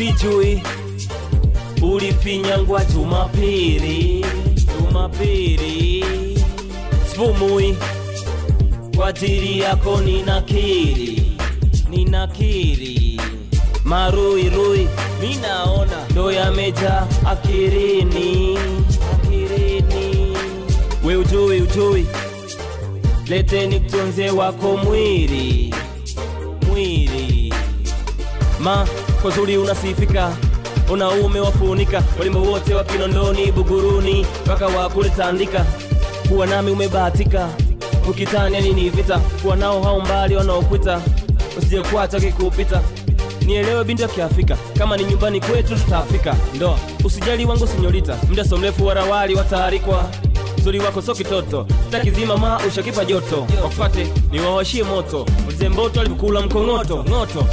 sijui ulifinyangwa Jumapili, Jumapili spumui kwa ajili yako ninakiri, ninakiri maruirui minaona ndo yameja akirini, akirini we ujui ujui leteni mtunze wako mwili mwili ma kwa zuri unasifika unaume wafunika walimbo wote wa kinondoni buguruni mpaka wakule tandika kuwa nami umebahatika ukitania nini vita kuwa nao hao mbali wanaokwita usije kuacha kikupita nielewe binti ya kiafrika kama ni nyumbani kwetu tutafika ndoa usijali wangu sinyorita mda so mrefu warawali wataarikwa uzuri wako so kitoto takizima ma ushakipa joto wakufate niwawashie moto ulizemboto alivyokula mkong'oto ng'oto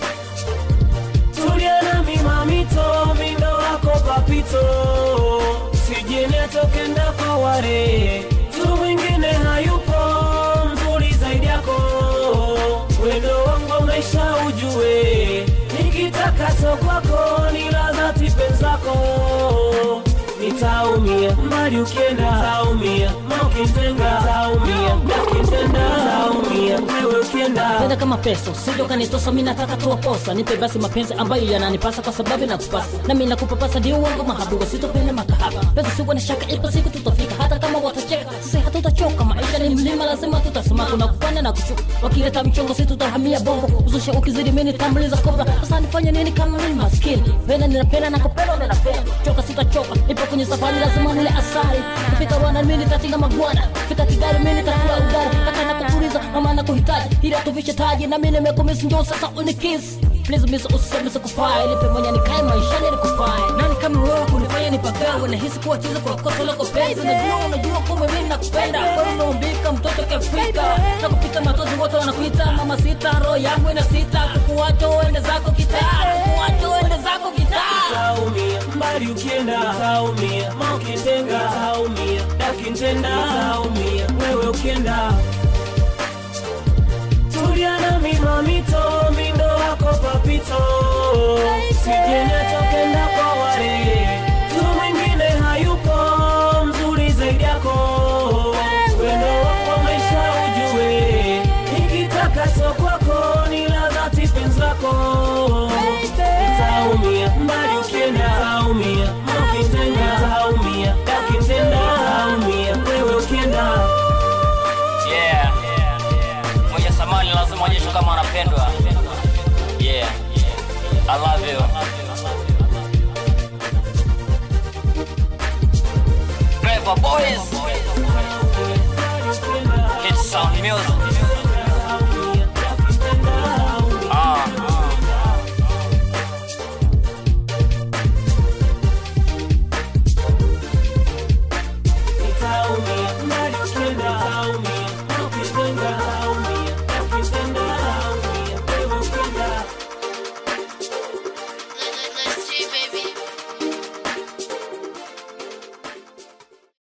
tulia na mimamito mindo wako papito sijene tokenda kwa ware tu mwingine hayupo mzuri zaidi yako wendo wangu maisha ujue nikitakacho kwako ni ladhati penzako nitaumia mbali ukienda nitaumia ma ukitenga nitaumia ukitenda nitaumia wewe ukienda Penda kama pesa usije ukanitosa, mimi nataka tu posa. Nipe basi mapenzi ambayo yananipasa, kwa sababu nakupasa na mimi nakupapasa, ndio wangu mahabuba, sitopenda makahaba. Pesa sio na shaka, ipo siku tutafika, hata kama watacheka, sisi hatutachoka. Maisha ni mlima, lazima tutasoma, kuna kupanda na kushuka. Wakileta mchongo, sisi tutahamia bongo, uzusha ukizidi, mimi nitambuliza kobra. Sasa nifanye nini kama mimi maskini? Penda ninapenda na kupenda ninapenda, choka sitachoka, nipo kwenye safari, lazima nile asali. Kufika Rwanda mimi nitatinga magwana, fika Kigali mimi nitakula ugali, kaka nakutuliza, mama nakuhitaji, ila tuvishe taji na mimi nimekumisi, njoo sasa unikiss Please miss usiseme sikufai, nipe mwenye nikae maishani nikufai. Nani kama wewe kunifanya nipagawe, nahisi kuwa chizi kwa kosa lako penzi. Najua unajua kumbe mimi nakupenda, wewe umeumbika mtoto kiafrika, nakupita matozi wote wanakuita mama sita, roho yangu ina sita, kukuacha uende zako kitaa, kukuacha uende zako kitaa. taumia mbali ukienda taumia ma ukitenga taumia dakintenda taumia wewe ukienda tulia na mimamito mindo wako papito sijene tokenda kwa wale tu mwingine hayupo mzuri zaidi yako wendo wako maisha ujue nikitakacho kwako ni ladhati penzako taumia mbali ukienda taumia ukitenga taumia dakitenda taumia wewe ukienda yeah. mwenye samani lazima onyeshwe kama anapendwa yeah. I love you. Clever boys